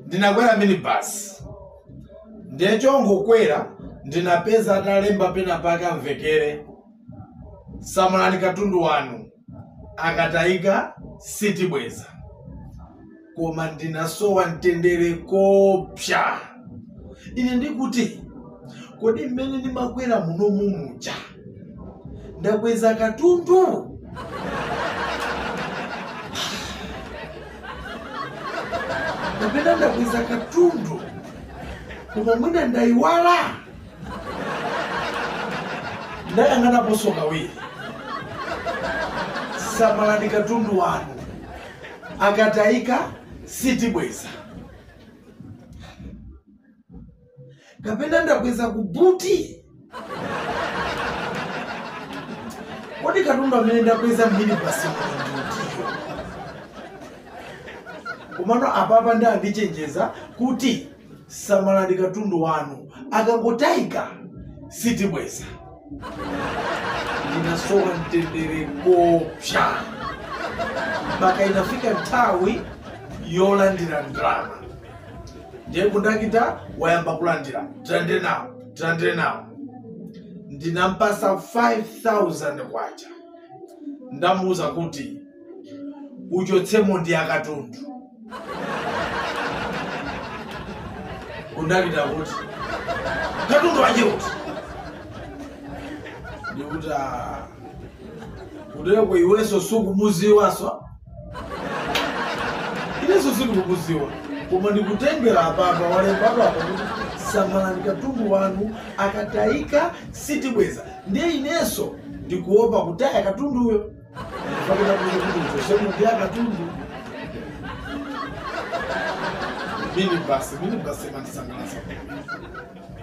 ndinakwera minibus ndecho ngokwera ndinapeza atalemba pena pake amvekere samalani katundu wanu akatayika sitibweza koma ndinasowa mtendere kopsa ine ndikuti kodi mmene ndimakwera muno mumuja ndakweza katundu kapena ndakweza katundu koma mwina ndayiwala ndayang'anaponso kawiri samalani katundu wanu akatayika sitibweza kapena ndakweza kubuti kodi katundu amene ndakweza mini basi mulindutiyo komano apapa ndandichenjeza kuti samalani katundu wanu akangotayika sitibweza ndinasowa mtendere kopsa mpaka inafika nthawi yolandira ndalama ndiye kundakita wayamba kulandira tilandire nawo tilandire nawo ndinampasa 5000 kwacha ndamuwuza kuti uchotsemo ndi akatundu kundakita kuti katundu waje kuti ndikuti "Ah, kutereko iwenso sukumuziwaso inenso sindikumuziwa koma ndikutengera apapa walembapa apa kuti samalani katundu wanu akatayika sitibweza ndiye inenso ndikuopa kutaya katunduyo pakena kuti kuti uchotsemo ndi akatundu mini basi mini basi mandisangalasa